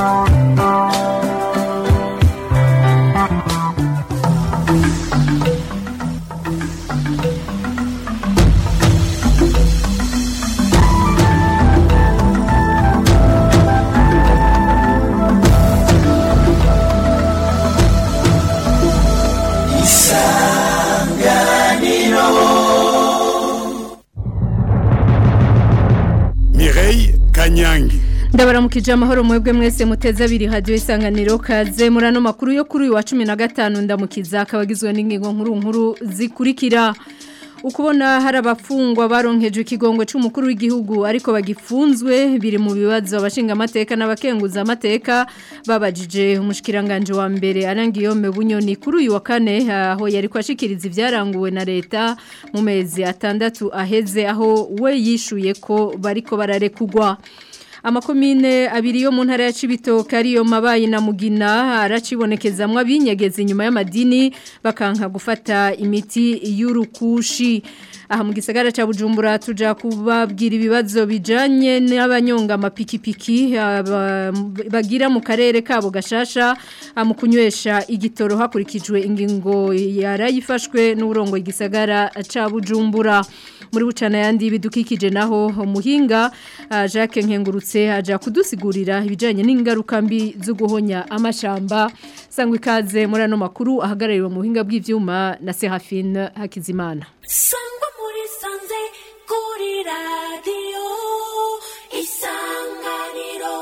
Mireille Kanyangi ndabaramukije amahoro mwebwe mwese muteze abiri hadiyo isanganiro kaze muri ano makuru yo kuri uyu wa cumi na gatanu ndamukiza akaba agizwe n'ingingo nkuru nkuru zikurikira ukubona hari abafungwa baronkejwe ikigongo cy'umukuru w'igihugu ariko bagifunzwe biri mu bibazo abashinga amateka n'abakenguza amateka babajije umushikiranganje wa mbere arangiyome bunyoni kuri uyu wa kane aho yari kwashikiriza ibyaranguwe na leta mu mezi atandatu aheze aho we yishuye ko bariko bararekugwa amakomine abiri yo mu ntara ya Cibitoke ariyo mabayi na mugina aracibonekezamwe abinyegeza inyuma y'amadini bakanka gufata imiti y'urukushi aha mu gisagara ca Bujumbura tuja kubabwira ibibazo bijanye n'abanyonga amapikipiki aba- bagira mu karere kabo gashasha mu kunywesha igitoro hakurikijwe ingingo yarayifashwe n'uburongo igisagara ca Bujumbura muri bucana yandi bidukikije naho umuhinga ah, Jacques Nkengurutse aja kudusigurira ibijanye n'ingaruka mbi zo guhonya amashamba sangwa ikaze muri ano makuru ahagarariwe mu buhinga bw'ivyuma na Serafine Hakizimana sangwa muri sanze kuri radiyo isanganiro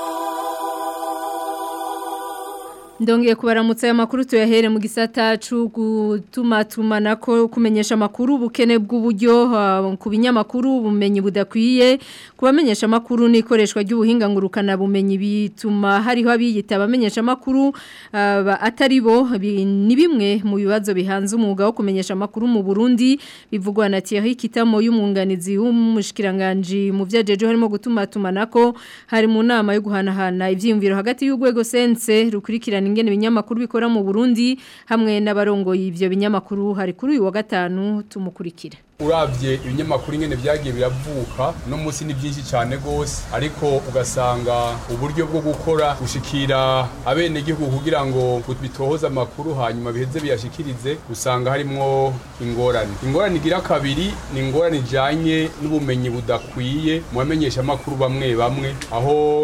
Ndongeye kubaramutsa aya makuru tuyahere mu gisata cyo gutuma tumanako kumenyesha makuru bukene bw'uburyo uh, ku binyamakuru bumenyi budakwiye kubamenyesha makuru n'ikoreshwa ry'ubuhinga ngurukana bumenyi bituma hariho abiyita abamenyesha makuru uh, atari bo bi- ni bimwe mu bibazo bihanze umwuga wo kumenyesha makuru mu Burundi bivugwa na Thierry Kitamo y'umwunganizi w'umushikiranganje mu vyajeje harimo gutuma tumanako hari mu nama yo guhanahana ivyiyumviro hagati y'urwego sense rukurikirana ingene ibinyamakuru bikora mu Burundi hamwe n'abarongoye ivyo binyamakuru hari kuri uyu wa gatanu tumukurikire urabye ibinyamakuru ingene byagiye biravuka no munsi ni byinshi cyane gose ariko ugasanga uburyo bwo gukora gushikira abenegihugu kugira ngo bitohoze amakuru hanyuma biheze biyashikirize usanga harimwo ingorane ingorane igira kabiri ni ingorane ijanye n'ubumenyi budakwiye mu bamenyesha amakuru bamwe bamwe aho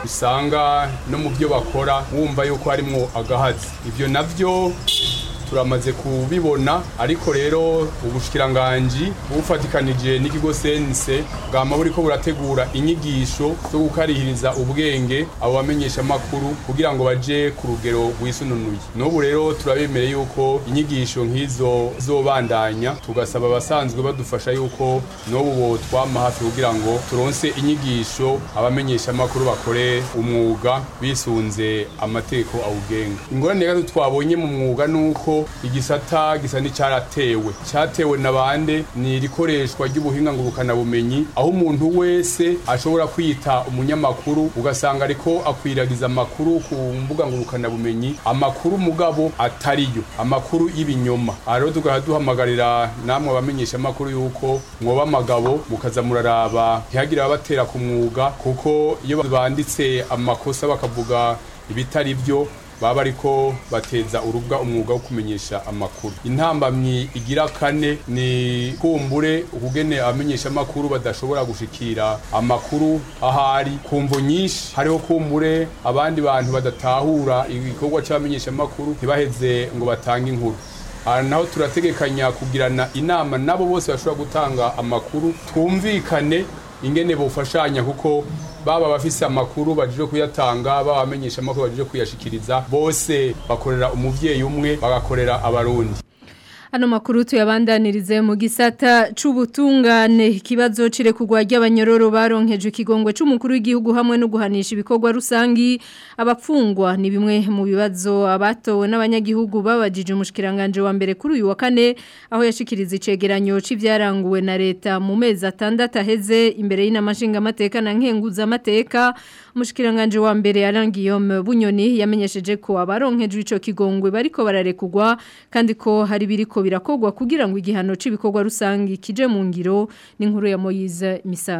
usanga no mu byo bakora wumva yuko harimwo agahazi ibyo navyo turamaze kubibona ariko rero ubushikiranganji bufatikanije n'ikigo sense bwama buriko burategura inyigisho zo gukarihiriza ubwenge abo bamenyesha makuru kugira ngo baje ku rugero rwisununuye n'ubu rero turabemereye yuko inyigisho nk'izo zobandanya tugasaba abasanzwe badufasha yuko n'ubu bo twama hafi kugira ngo turonse inyigisho abamenyesha makuru bakore umwuga bisunze amategeko awugenga ingorane rero twabonye mu mwuga nuko igisata gisa n'icyaratewe cyatewe na bande ni irikoreshwa ry'ubuhinga ngurukana bumenyi aho umuntu wese ashobora kwita umunyamakuru ugasanga ariko akwiragiza amakuru ku mbuga ngurukana bumenyi amakuru mugabo atariyo amakuru y'ibinyoma aha rero tugaha duhamagarira namwe abamenyesha amakuru yuko mwoba amagabo mukaza muraraba ntihagire ababatera ku mwuga kuko iyo banditse amakosa bakavuga ibitari byo baba ariko bateza urubwa umwuga wo kumenyesha amakuru intambamyi igira kane ni kumbure ukugene abamenyesha amakuru badashobora gushikira amakuru ahari kumvo nyinshi hariho kumbure abandi bantu badatahura igikorwa cy'abamenyesha amakuru ntibaheze ngo batange inkuru aha naho turategekanya kugirana inama nabo bose bashobora gutanga amakuru twumvikane ingene bufashanya kuko baba abafise amakuru bajije kuyatanga baba abamenyesha amakuru bajije kuyashikiriza bose bakorera umuvyeyi umwe bagakorera abarundi Ano makuru tuyabandanirize mu gisata c'ubutungane ikibazo cire kugwa ry'abanyororo baronkeje ikigongwe c'umukuru w'igihugu hamwe no guhanisha ibikorwa rusangi abapfungwa ni bimwe mu bibazo abatowe n'abanyagihugu babajije umushikiranganje wa mbere kuri uyu wa kane aho yashikiriza icegeranyo c'ivyaranguwe na leta mu mezi atandatu aheze imbere y'inamashinga amateka na nkenguza amateka umushikiranganje wa mbere yarangiyome bunyoni yamenyesheje ko abaronkeje ico kigongwe bariko bararekugwa kandi ko hari biriko birakogwa kugira ngo igihano c'ibikorwa rusangi kije mu ngiro n'inkuru ya Moyize Misago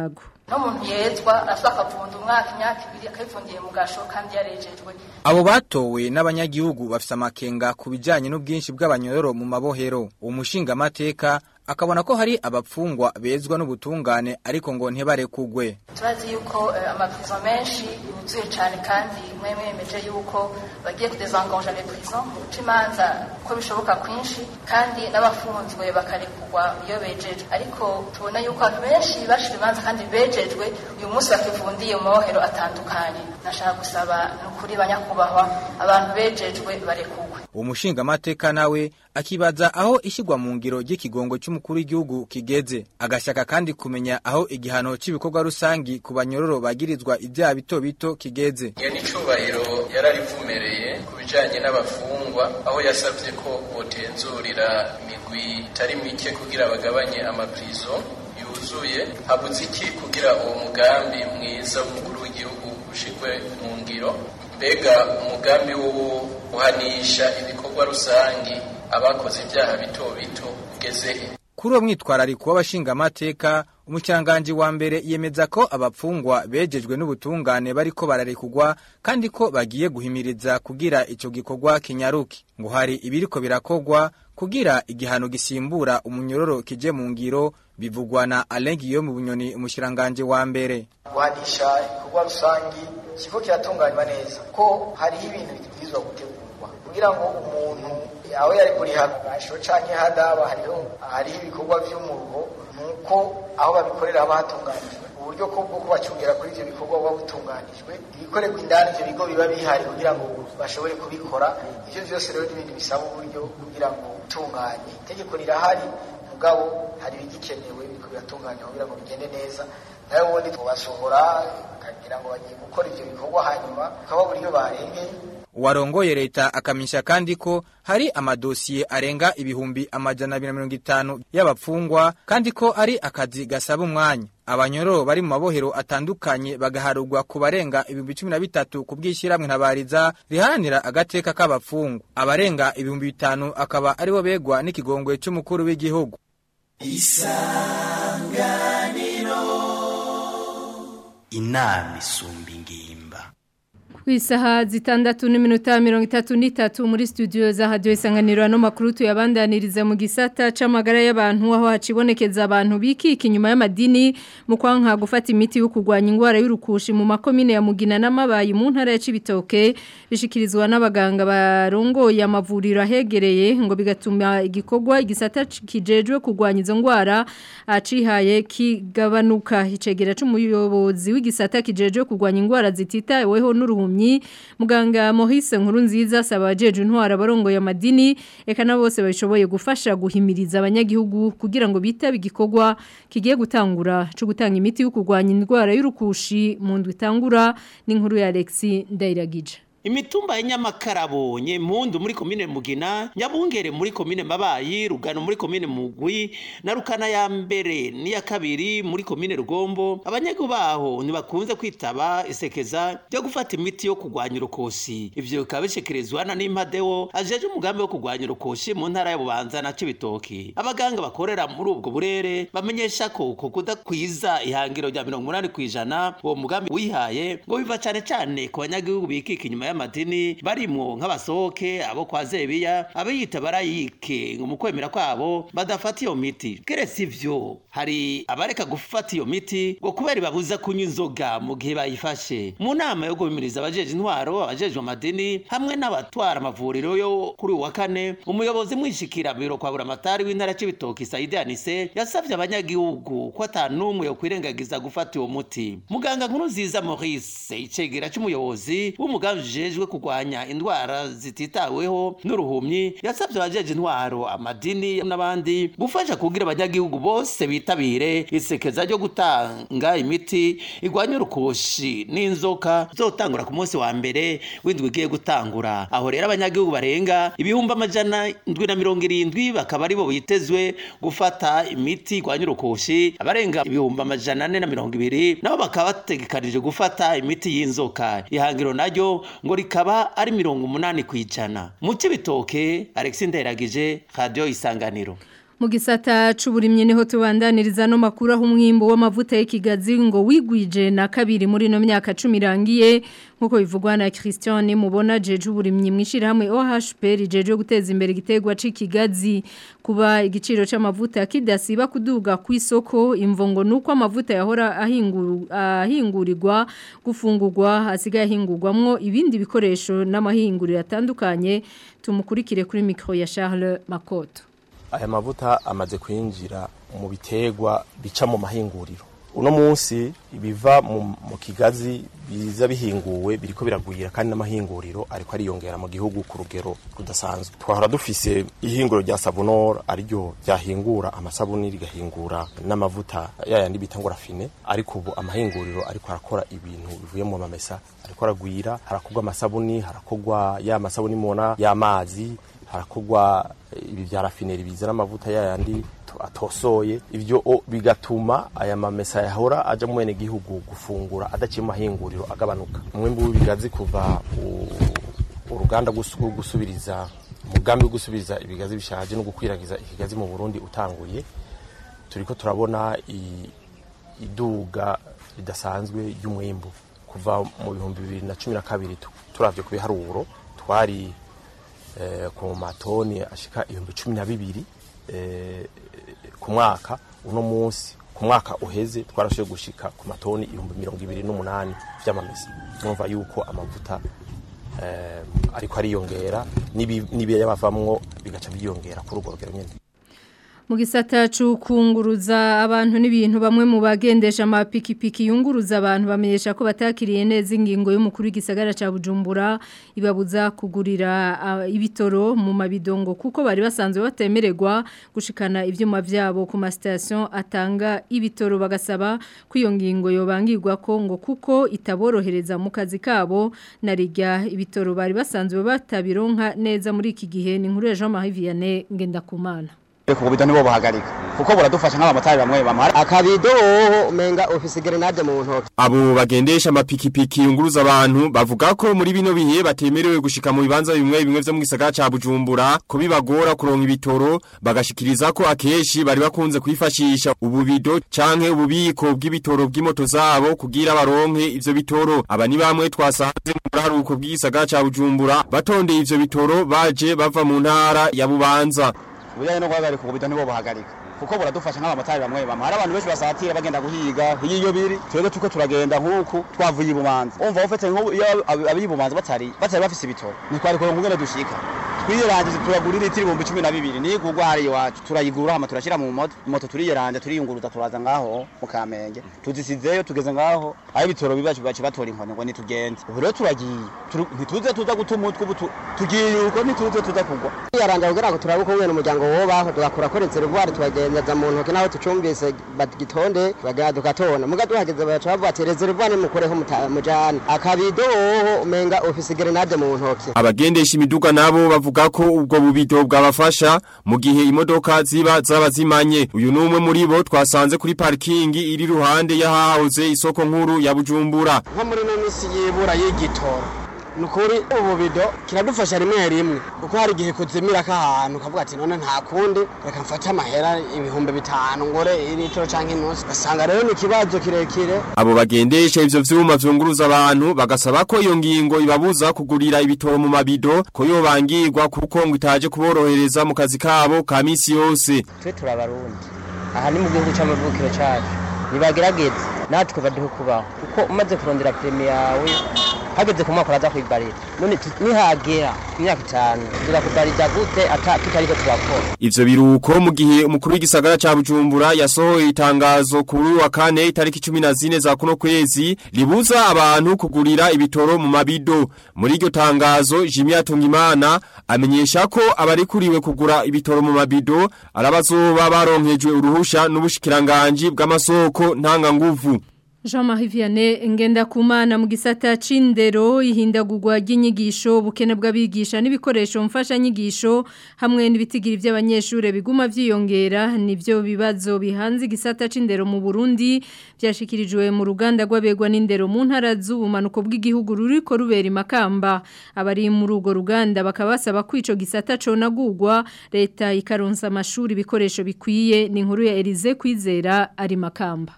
n'umuntu yezwa arasaba akavunda umwaka imyaka ibiri akayivundiye mu gasho kandi yarejejwe Abo batowe n'abanyagihugu bafise amakenga ku bijanye n'ubwinshi bw'abanyororo mu mabohero. Umushinga mateka akabona ko hari abapfungwa bezwa n'ubutungane ariko ngo ntibarekugwe. turazi yuko eh, amaprizo menshi yuzuye cyane kandi mwe mwemeje yuko bagiye kudezanganja les prisons mu guca imanza uko bishoboka kwinshi kandi n'abafunzwe bakarekurwa iyo bejejwe ariko tubona yuko abantu benshi bashira imanza kandi bejejwe uyu munsi bakivundiye mu mabohero atandukanye nashaka gusaba ni ukuri banyakubahwa abantu bejejwe barekurwe Umushinga mateka nawe akibaza aho ishigwa mu ngiro ry'ikigongo cy'umukuru w'igihugu kigeze. Agashaka kandi kumenya aho igihano cy'ibikorwa rusangi ku banyororo bagirizwa ibyaha bito bito kigeze. iyo ni icubahiro yararivumereye ku bijanye n'abafungwa aho yasavye ko botenzurira imigwi itari mike kugira bagabanye amaprizo yuzuye habuze iki kugira uwo mugambi mwiza w'umukuru w'igihugu ushigwe mu ngiro mbega umugambi wo guhanisha ibikorwa rusangi abakoze ibyaha bito bito ugeze he Kuri uwo mwitwarariko w'abashinga amateka, umucyanganji wa mbere yemeza ko abapfungwa bejejwe n'ubutungane bariko bararekugwa kandi ko bagiye guhimiriza kugira ico gikorwa kinyaruki. Ngo hari ibiriko birakogwa kugira igihano gisimbura umunyororo kije mu ngiro bivugwa na Alain Guillaume Bunyoni umushiranganje wa mbere. guhanisha ibikorwa rusangi ikigo kiratunganywa neza ko hariho ibintu bibwirizwa gutegurwa kugira ngo umuntu aho yari kuriha gasho canke hadaba hariho hariho ibikorwa vy'umuruho nuko aho babikorera haba hatunganijwe uburyo ko bwo kubacungira kuri ivyo bikorwa buba butunganijwe ibikorerwa indani ivyo bigo biba bihari kugira ngo bashobore kubikora ivyo vyose rero n'ibindi bisaba uburyo kugira ngo utunganye itegeko rirahari mugabo hari ibigikenewe biriko biratunganywa kugira ngo bigende neza nawe ubundi tubasohora bakagira ngo bagiye gukora ivyo bikorwa hanyuma ukababura iyo barengeye Uwarongoye leta akamisha kandi ko hari amadosiye arenga ibihumbi amajana abiri na mirongo itanu y'abapfungwa kandi ko ari akazi gasaba umwanya. Abanyororo bari mu mabohero atandukanye bagaharugwa ku barenga ibihumbi cumi na bitatu ku bw'ishyirahamwe ntabariza riharanira agateka k'abapfungwa. Abarenga ibihumbi bitanu akaba aribo begwa n'ikigongwe c'umukuru w'igihugu. inama isumba ingimba Ku isaha zitandatu n'iminota mirongo itatu n'itatu muri studio za hadiyo isanganiro ano makuru tuyabandaniriza mu gisata c'amagara y'abantu aho hacibonekeza abantu bikika inyuma y'amadini mu kwanka gufata imiti yo kurwanya indwara y'urukushi mu makomine ya Mugina n'amabayi mu ntara ya Cibitoke bishikirizwa n'abaganga barongoye amavuriro ahegereye ngo bigatuma igikorwa igisata kijejwe kurwanya izo ndwara acihaye kigabanuka icegera c'umuyobozi w'igisata kijejwe kurwanya indwara zititaweho n'uruhumyi muganga Maurice nkuru nziza asaba abajeje intwara barongoye amadini eka na bose babishoboye gufasha guhimiriza abanyagihugu kugira ngo bitabe igikorwa kigiye gutangura cyo gutanga imiti yo kurwanya indwara y'urukushi mu ndwi itangura n'inkuru ya Alexis Ndairagije imitumba ya Nyamakarabo Nyempundu muri komine Mugina Nyabungere muri komine Mabayi Rugano muri komine Mugwi na Rukana ya mbere n'iya kabiri muri komine Rugombo abanyagihugu baho ntibakunze kwitaba isekeza ryo gufata imiti yo kurwanya urukoshi ivyo bikaba bishikirizwa na Nimpadewo ajeje umugambi wo kurwanya urukoshi mu ntara ya Bubanza na Cibitoki abaganga bakorera muri ubwo burere bamenyesha ko ko kudakwiza ihangiro rya 80 kwijana uwo mugambi wihaye ngo biva cane cane ku banyagihugu bikika inyuma y'amadini barimwo nk'abasohoke abo kwa Zebiya abiyita barayike ngo mu kwemera kwabo badafata iyo miti keretse ivyo hari abareka gufata iyo miti ngo kubera ibabuza kunywa inzoga mu gihe bayifashe mu nama yo guhimiriza abajeje intwaro abajejwe amadini hamwe n'abatwara amavuriro yo kuri uwa kane umuyobozi mwishikira biro kwa buramatari w'intara c'ibitoki Saidi Anise yasavye abanyagihugu ko atanumwe yo kwirengagiza gufata uwo muti muganga nkuru nziza Maurice icegera c'umuyobozi w'umugambi ujejwe kurwanya indwara zititaweho n'uruhumyi yasabye abajeje intwaro amadini n'abandi gufasha kugira abanyagihugu bose bitabire isekeza ryo gutanga imiti igwanya urukoshi n'inzoka zotangura ku munsi wa mbere w'indwi igiye gutangura aho rero abanyagihugu barenga ibihumbi amajana ndwi na mirongo irindwi bakaba aribo bitezwe gufata imiti igwanya urukoshi abarenga ibihumbi amajana ane na mirongo ibiri nabo bakaba bategekanije gufata imiti y'inzoka ihangiro naryo ngo rikaba ari mirongo umunani ku ijana mu cy'ibitoke alexi nderagije radiyo isanganiro Mu gisata c'uburimyi niho tubandaniriza no makuru aho umwimbo w'amavuta y'ikigazi ngo wigwije na kabiri muri no myaka 10 irangiye nkuko bivugwa na Christian mubona jeje uburimyi mwishirahamwe OHP rijeje guteza imbere gitegwa c'ikigazi kuba igiciro c'amavuta kidasiba kuduga ku isoko imvongo nuko amavuta yahora ahinguru ahingurirwa gufungurwa hasigaye ahingurwamwo ibindi bikoresho n'amahinguriro atandukanye tumukurikire kuri micro ya Charles Makoto aya mavuta amaze kwinjira mu biterwa bica mu mahinguriro uno munsi ibiva mu, mu kigazi biza bihinguwe biriko biragwira kandi n'amahinguriro ariko ariyongera mu gihugu ku rugero rudasanzwe twahora dufise ihinguro rya sabunor ariryo ryahingura amasabuni rigahingura n'amavuta yayandi bita ngo rafine ariko ubu amahinguriro ariko arakora ibintu bivuye mu mamesa ariko aragwira harakorwa amasabuni harakorwa ya masabuni mubona y'amazi harakorwa ibi bya rafineri bizana amavuta yayandi atosoye ibyo bigatuma aya mamesa yahora aja mu bene gihugu gufungura adaciye mu mahinguriro agabanuka umwimbu w'ibigazi kuva uruganda gusubiriza umugambi wo gusubiriza ibigazi bishaje no gukwiragiza ikigazi mu Burundi utanguye turiko turabona iduga ridasanzwe ry'umwimbu kuva mu bihumbi bibiri na cumi na kabiri turavye ku biharuro twari ku matoni ashika ibihumbi cumi na bibiri ku mwaka uno munsi ku mwaka uheze twarashoboye gushika ku matoni ibihumbi mirongo ibiri n'umunani vy'amamesa mwumva yuko amavuta ariko ariyongera n'ibiyabavamwo bigaca byiyongera kuri urwo rugero nyene mu gisata cy'ukunguruza abantu n'ibintu bamwe mu bagendesha amapikipiki yunguruza abantu bamenyesha ko batakiriye neza ingingo y'umukuru w'igisagara cya bujumbura ibabuza kugurira ibitoro mu mabidongo kuko bari basanzwe batemererwa gushikana ibyuma byabo ku masitasiyo atanga ibitoro bagasaba ko iyo ngingo yobangirwa ko ngo kuko itaborohereza mu kazi kabo na rijya ibitoro bari basanzwe batabironka neza muri iki gihe ni nkuru ya Jean Marie Vianney Ngendakumana ku bubido nibo buhagarika kuko buradufasha nk'abamotari bamwe bamara akabido umenga ofisi grenade mu ntoki abo bagendesha amapikipiki yunguruza abantu bavuga ko muri bino bihe batemerewe gushika mu bibanza bimwe bimwe vyo mu gisagara ca Bujumbura ko bibagora kuronka ibitoro bagashikiriza ko akeshi bari bakunze kwifashisha ububido canke ububiko bw'ibitoro bw'imoto zabo kugira baronke ivyo bitoro aba ni bamwe twasanze mu buraruko bw'igisagara ca Bujumbura batondeye ivyo bitoro baje bava mu ntara ya Bubanza ubujyanye no guhagarika ububido nibo buhagarika kuko buradufasha nk'abamotari bamwe bamwe hari abantu benshi basatira bagenda guhiga iyo biri twebwe tuko turagenda nk'uku twavuye ibumanza umva ufite nk'ubu iyo abibumanza batari batari bafise ibitoro ntitwari kuronka ingene dushika twiyeranje turagurira itiri ibihumbi cumi na bibiri nigurwa hari iwacu turayigura hama turashyira mu moto moto turiyeranje turiyunguruza turaza ngaho mu kamenge tuzisizeyo tugeze ngaho aho ibitoro bibacu bacu batora inkoni ngo nitugende ubu rero turagiye ntituze tuza guta umutwe ubu tugiye uko ntituze tuza kugwa twiyeranje kugira ngo turabe uko mwene umuryango wobaho tugakura ko reservoir tukagendeza mu ntoki naho tucumbise bagitonde bagera dukatona muga duhageze baca bavuga ati reservoir nimukoreho mujane akabido woho umenga ofisi grenade mu ntoki abagendesha imiduga nabo bavuga ko ubwo bubido bwabafasha mu gihe imodoka ziba zaba zimanye uyu numwe muri bo twasanze kuri parking iri ruhande yahahoze isoko nkuru ya Bujumbura nko muri no misi yibura y'igitoro nukuri ububido kiradufasha rimwe rimwe kuko hari igihe kuzimira k'ahantu ukavuga ati none nta kundi reka mfate amahera ibihumbi bitanu ngore litiro canke inusu basanga rero ni ikibazo kirekire abo bagendesha ivyo vyuma vyunguruza abantu bagasaba ko iyo ngingo ibabuza kugurira ibitoro mu mabido ko yobangirwa kuko ngo itaje kuborohereza mu kazi kabo ka misi yose twe turabarundi aha ni mu gihugu c'amavukiro cacu nibagerageze natwe baduhe kubaho kuko umaze kurondera premi yawe hageze ku mwaka uraza kwibarira none nihagera imyaka itanu turakubariza gute ata tutariko turakora ivyo biruko mu gihe umukuru w'igisagara ca Bujumbura yasohoye itangazo kuri wa kane itariki 14 za kuno kwezi ribuza abantu kugurira ibitoro mu mabido muri iryo tangazo Jimmy Atungimana amenyesha ko abarikuriwe kugura ibitoro mu mabido arabazoba baronkejwe uruhusha n'ubushikiranganje bw'amasoko ntanga nguvu Jean-Marie Vianney ngenda kumana mu gisata c'indero ihindagurwa ry'inyigisho bukene bw'abigisha n'ibikoresho mfasha nyigisho hamwe n'ibitigiri by'abanyeshure biguma vyiyongera nivyo bibazo bihanze igisata c'indero mu Burundi byashikirijwe mu ruganda rw'abegwa n'indero mu ntara z'ubumanuko bw'igihugu ruriko rubera imakamba abari muri urwo ruganda bakaba basaba ko ico gisata conagurwa leta ikaronsa amashuri ibikoresho bikwiye ni inkuru ya Elize kwizera ari makamba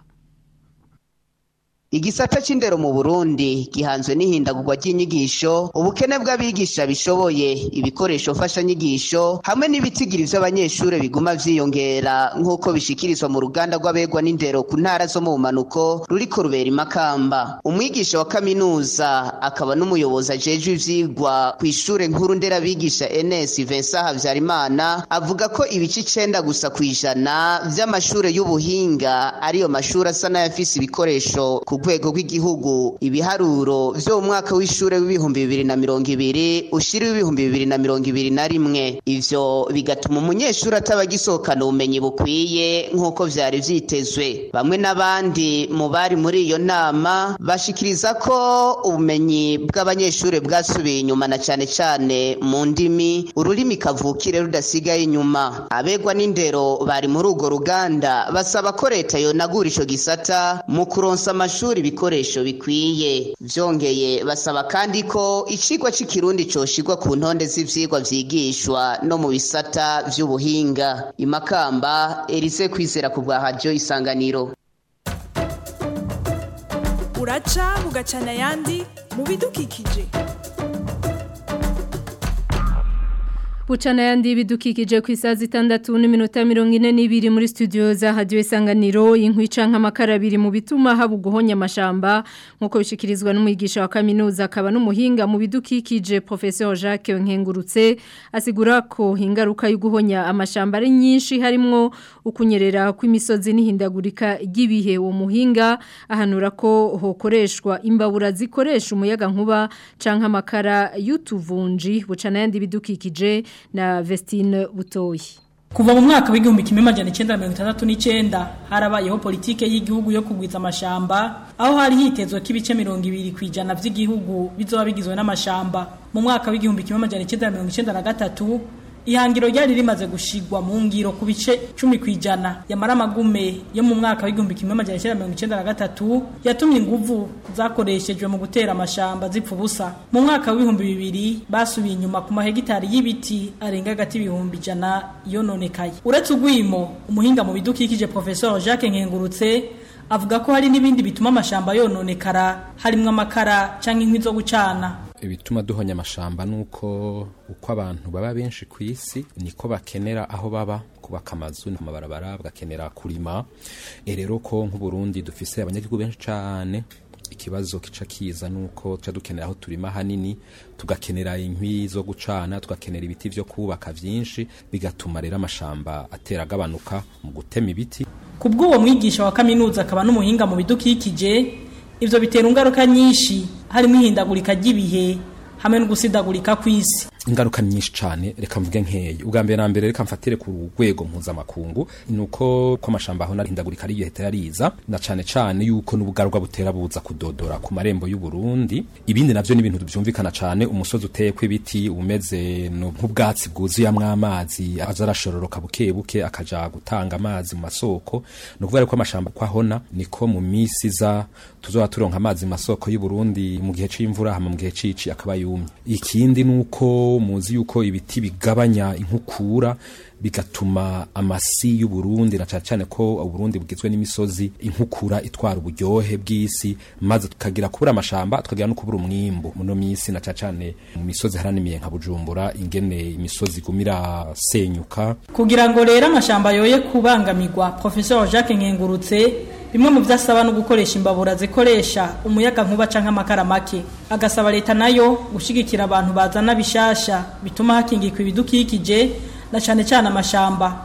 Igisata c'indero mu Burundi gihanzwe n'ihindagurwa ry'inyigisho ubukene bw'abigisha bishoboye ibikoresho mfasha nyigisho hamwe n'ibitigiri vy'abanyeshure biguma vyiyongera nk'uko bishikirizwa mu ruganda rw'abegwa n'indero ku ntara zo mu bumanuko ruriko rubera imakamba umwigisha wa kaminuza akaba n'umuyobozi ajejwe ivyigwa kw'ishure nkuru nderabigisha NS Vincent Havyarimana avuga ko ibice icenda gusa kw'ijana vy'amashure y'ubuhinga ariyo mashure asa n'ayafise ibikoresho ku rwego rw'igihugu ibiharuro vyo mu mwaka w'ishure w'ibihumbi bibiri na mirongo ibiri ushira w'ibihumbi bibiri na mirongo ibiri na rimwe ivyo bigatuma umunyeshuri ataba agisohokana ubumenyi bukwiye nk'uko vyari vyitezwe bamwe n'abandi mu bari muri iyo nama bashikiriza ko ubumenyi bw'abanyeshuri bwasubiye inyuma na cane cane mu ndimi ururimi kavukire rudasigaye inyuma abegwa n'indero bari muri urwo ruganda basaba ko leta yonagura ico gisata mu kuronsa amashuri ibikoresho bikwiye vyongeye basaba kandi ko icigwa c'ikirundi coshirwa ku ntonde z'ivyigwa vyigishwa no mu bisata vy'ubuhinga imakamba Elise kwizera ku bwa radio isanganiro uraca bugacana ayandi mu bidukikije Bucana yandi bidukikije ku isaha zitandatu n'iminota mirongo ine n'ibiri muri studio za radio isanganiro inkwica nk'amakara abiri mu bituma haba uguhonya amashamba nk'uko bishikirizwa n'umwigisha wa kaminuza akaba n'umuhinga mu bidukikije Professeur Jacques Nkengurutse asigura ko ingaruka yo guhonya amashamba ari nyinshi harimwo ukunyerera kw'imisozi n'ihindagurika ry'ibihe uwo muhinga ahanura ko hokoreshwa imbabura zikoresha umuyaga nkuba canke amakara y'utuvunji bucana yandi bidukikije na Vestine Butoyi. Kuva mu mwaka w'igihumbi kimwe majana icenda mirongo itandatu n'icenda harabayeho politike y'igihugu yo kugwiza amashamba aho hari hitezwe ko ibice mirongo ibiri ku ijana vy'igihugu bizoba bigizwe n'amashamba mu mwaka w'igihumbi kimwe majana icenda mirongo icenda na gatatu ihangiro ryari rimaze gushigwa mu ngiro ku bice cumi ku ijana yamara amagume yo mu mwaka w'igihumbi kimwe majana icyenda mirongo icyenda na gatatu yatumye inguvu zakoreshejwe mu gutera amashamba zipfa ubusa mu mwaka w'ibihumbi bibiri basubiye inyuma ku mahegitari y'ibiti arenga hagati y'ibihumbi ijana yononekaye uretse ugwimo umuhinga mu bidukikije professeur jacques nkengurutse avuga ko hari n'ibindi bituma amashamba yononekara harimo amakara cyangwa inkwi zo gucana ibituma duhonya amashamba nuko uko abantu baba benshi ku isi niko bakenera aho baba kubaka amazu amabarabara bagakenera kurima e rero ko nk'uburundi dufise abanyagihugu benshi cyane ikibazo kica kiza nuko tuca dukenera aho turima hanini tugakenera inkwi zo gucana tugakenera ibiti vyo kubaka vyinshi bigatuma rero amashamba atera agabanuka mu gutema ibiti kubw'uwo mwigisha wa kaminuza akaba n'umuhinga mu bidukikije ivyo bitera ingaruka nyinshi harimo ihindagurika ry'ibihe hamwe no gusidagurika kw'isi ingaruka nyinshi cyane reka mvuge nkeye ubwa mbere na mbere reka mfatire ku rwego mpuzamakungu nuko ko amashamba aho narihindagurika ari leta yariza na cyane cyane yuko n'ubugarwa butera buza kudodora ku marembo y'u Burundi ibindi navyo ni ibintu byumvikana cyane umusozi uteye kw'ibiti umeze nk'ubwatsi bwuzuyamwo amazi aza arashororoka buke buke akaja gutanga amazi mu masoko no kuvuga ko amashamba kwahona niko mu misi za tuzoba turonka amazi mu masoko y'u Burundi mu gihe c'imvura hama mu gihe cici akaba yumye ikindi nuko muzi yuko ibiti bigabanya inkukura bigatuma amasi y'u Burundi na cyane cyane ko u Burundi bugizwe n'imisozi inkukura itwara uburyohe bw'isi maze tukagira kubura amashamba tukagira no kubura umwimbu muno misi na cyane cyane mu misozi haranimiye nka Bujumbura ingene imisozi igumira senyuka kugira ngo rero amashamba yoye kubangamirwa professeur Jacques Nkengurutse bimwe mu vyasaba no gukoresha imbabura zikoresha umuyaga nkuba canke amakara make agasaba leta nayo gushigikira abantu bazana bishasha bituma hakingirwa ibidukikije na cyane cyane amashamba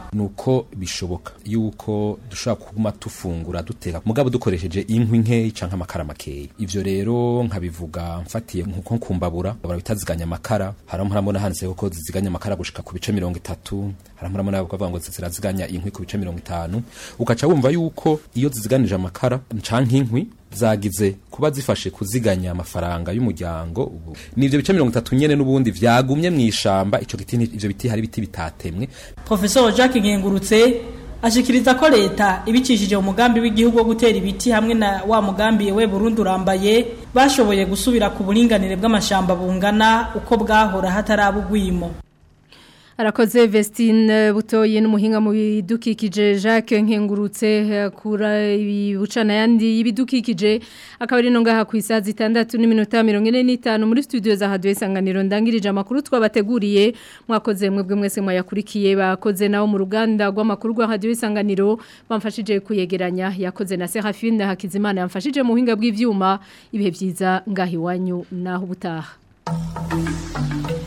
nuko bishoboka yuko dushobora kuguma tufungura duteka mugabo dukoresheje inkwi nkeyi canke amakara makeyi ivyo rero nkabivuga mfatiye nkuko kumbabura babura bitaziganya amakara haramu haramubona handitse ko ziziganya amakara gushika ku bice mirongo itatu haramu haramubona bavuga ngo ziraziganya inkwi ku bice mirongo itanu ukaca wumva yuko iyo ziziganije amakara canke inkwi zagize kuba zifashe kuziganya amafaranga y'umuryango ubu nivyo bice mirongo itatu nyene n'ubundi vyagumye mw'ishamba ico giti ivyo biti hari biti bitatemwe Professor Jacques Ngengurutse ashikiriza ko leta ibicishije umugambi w'igihugu wo gutera ibiti hamwe na wa mugambi we Burundi urambaye bashoboye gusubira ku buringanire bw'amashamba bungana uko bwahora hatarabugwimo Arakoze Vestine butoye n'umuhinga mu bidukikije Jacques Nkengurutse kura ibibucana yandi y'ibidukikije akaba ari no ngaha ku isazi 6 n'iminota 45 muri studio za Radio Isanganiro ndangirije amakuru twabateguriye mwakoze mwebwe mwese mwayakurikiye bakoze nawo mu ruganda rw'amakuru rwa Radio Isanganiro bamfashije kuyegeranya yakoze na Serafine Hakizimana yamfashije mu buhinga bw'ivyuma ibihe byiza ngahi wanyu naho ubutaha